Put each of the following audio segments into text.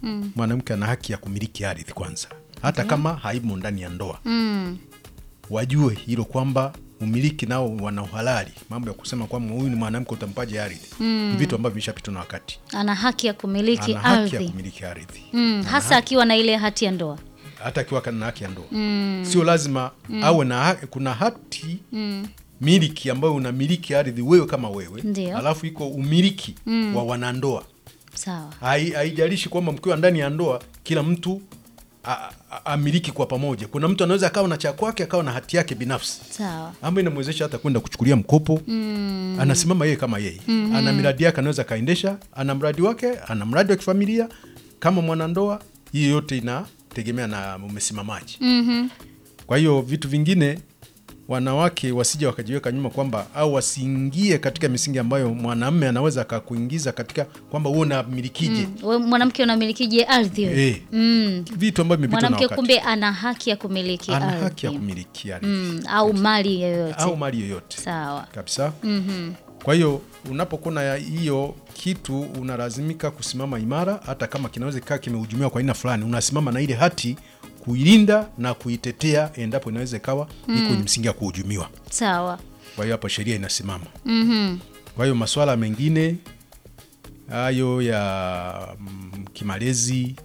mwanamke ana haki ya kumiliki ardhi kwanza, hata kama haimo ndani ya ndoa Mm. wajue hilo kwamba umiliki nao wana uhalali. Mambo ya kusema kwamba huyu ni mwanamke utampaje ardhi ni vitu ambavyo vishapitwa na wakati. Ana haki ya kumiliki Ana haki ya ardhi kumiliki ardhi mm. hasa akiwa na ile hati ya ndoa hata akiwa na haki ya ndoa sio lazima awe na ha- kuna hati miliki ambayo unamiliki ardhi wewe kama wewe Ndio. alafu iko umiliki wa wanandoa sawa Hai- haijalishi kwamba mkiwa ndani ya ndoa kila mtu a- a- amiliki kwa pamoja kuna mtu anaweza akawa na cha kwake akawa na hati yake binafsi sawa ambayo inamwezesha hata kwenda kuchukulia mkopo mm. anasimama yeye kama yeye mm-hmm. ana miradi yake anaweza akaendesha ana mradi wake ana mradi wa kifamilia kama mwanandoa hiyo yote inategemea na umesimamaji mm-hmm. kwa hiyo vitu vingine wanawake wasije wakajiweka nyuma kwamba au wasiingie katika misingi ambayo mwanamme anaweza akakuingiza katika kwamba huo unamilikije We mwanamke unamilikije ardhi wewe? Eh, mm. vitu ambavyo vimepitwa na mwanamke wakati kumbe ana haki ya kumiliki ana ardhi haki ya kumiliki ardhi mm. au mali yoyote au mali yoyote sawa kabisa mm-hmm. Kwa hiyo unapokuwa na hiyo kitu unalazimika kusimama imara, hata kama kinaweza kikaa kimehujumiwa kwa aina fulani, unasimama na ile hati kuilinda na kuitetea endapo inaweza ikawa iko kwenye msingi ya kuhujumiwa. sawa Kwa hiyo hapo sheria inasimama. mm-hmm. Kwa hiyo masuala mengine hayo ya mm, kimalezi,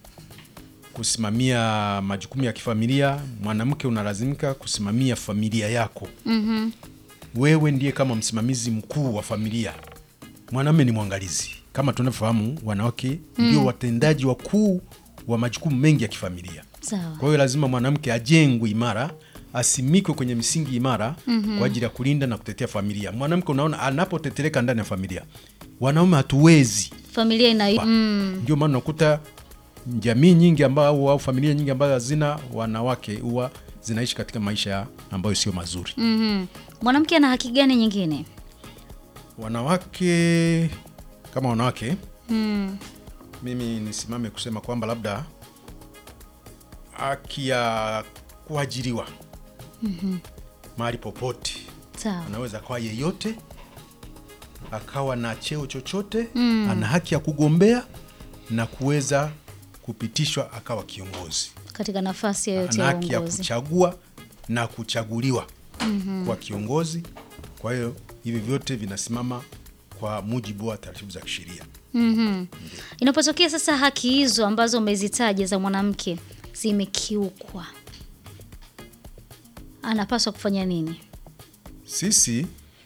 kusimamia majukumu ya kifamilia, mwanamke unalazimika kusimamia familia yako Mm-hmm. wewe ndiye kama msimamizi mkuu wa familia, mwanamume ni mwangalizi. Kama tunavyofahamu, wanawake ndio watendaji wakuu wa majukumu mengi ya kifamilia. sawa Kwa hiyo lazima mwanamke ajengwe imara, asimikwe kwenye misingi imara kwa ajili ya kulinda na kutetea familia. Mwanamke unaona anapotetereka ndani ya familia, wanaume hatuwezi. familia ina mm. Ndio maana unakuta jamii nyingi ambao au familia nyingi ambazo hazina wanawake huwa zinaishi katika maisha ambayo sio mazuri. mm-hmm. mwanamke ana haki gani nyingine wanawake kama wanawake mm. mimi nisimame kusema kwamba labda haki ya kuajiriwa mahali popote sawa anaweza akawa yeyote akawa na cheo chochote Mm. ana haki ya kugombea na kuweza kupitishwa akawa kiongozi katika nafasi yoyote ana ya haki ya uongozi kuchagua na kuchaguliwa kwa kiongozi kwa hiyo hivi vyote vinasimama kwa mujibu wa taratibu za kisheria mm-hmm. inapotokea sasa haki hizo ambazo umezitaja za mwanamke zimekiukwa anapaswa kufanya nini Sisi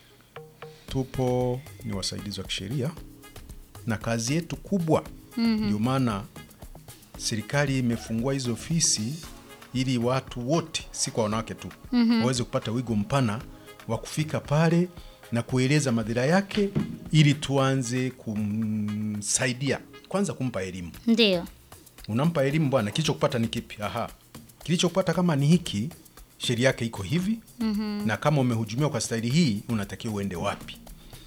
tupo ni wasaidizi wa kisheria na kazi yetu kubwa ndio maana serikali imefungua hizo ofisi ili watu wote, si kwa wanawake tu, waweze kupata wigo mpana wa kufika pale na kueleza madhira yake, ili tuanze kumsaidia kwanza, kumpa elimu ndio unampa elimu bwana, kilichokupata ni kipi? Aha, kilichokupata kama ni hiki, sheria yake iko hivi mm-hmm. na kama umehujumiwa kwa staili hii, unatakiwa uende wapi?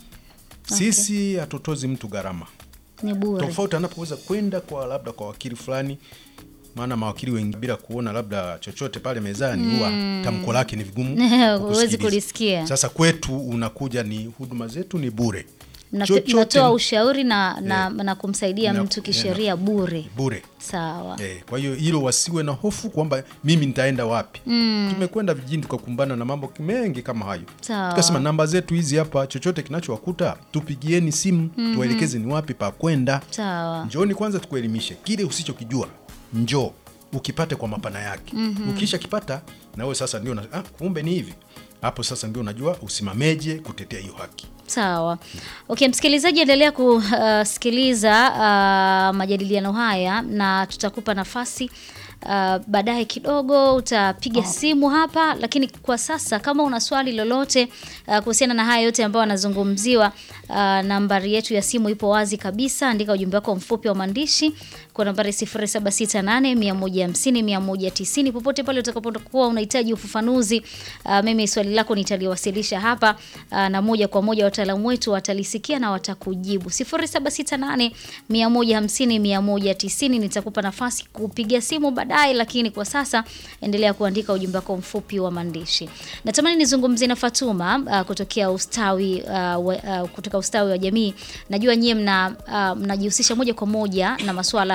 Sisi hatutozi mtu gharama ni bure tofauti anapoweza kwenda kwa labda kwa wakili fulani, maana mawakili wengi bila kuona labda chochote pale mezani huwa tamko lake ni vigumu Huwezi kukusikiliza. kulisikia. Sasa kwetu unakuja, ni huduma zetu ni bure, Mna- Chochote mnatoa ni ushauri na, na, na kumsaidia Na- mtu kisheria bure bure. sawa Eh, kwa hiyo hilo wasiwe na hofu kwamba mimi nitaenda wapi. Tumekwenda vijijini tukakumbana na mambo mengi kama hayo, Sawa. tukasema namba zetu hizi hapa, chochote kinachowakuta tupigieni simu tuwaelekeze ni wapi pa kwenda. sawa Njooni kwanza tukuelimishe kile usichokijua, njoo ukipate kwa mapana yake. Ukisha kipata na wewe sasa ndio una- ah, kumbe ni hivi. Hapo sasa ndio unajua usimameje kutetea hiyo haki. Sawa. Okay, msikilizaji endelea kusikiliza uh, majadiliano haya na tutakupa nafasi uh, baadaye kidogo utapiga simu hapa, lakini kwa sasa kama una swali lolote uh, kuhusiana na haya yote ambayo yanazungumziwa, uh, nambari yetu ya simu ipo wazi kabisa. Andika ujumbe wako mfupi wa maandishi kwa nambari 0768 150 190 popote pale utakapokuwa unahitaji ufafanuzi. Uh, mimi swali lako nitaliwasilisha hapa uh, na moja kwa moja wataalamu wetu watalisikia na watakujibu. 0768 150 190 nitakupa nafasi kupiga simu baadaye, lakini kwa sasa endelea kuandika ujumbe wako mfupi wa maandishi. Natamani nizungumzie na Fatuma uh, kutokea ustawi uh, wa, uh, kutoka ustawi wa jamii. Najua nyie mna uh, mnajihusisha moja kwa moja na masuala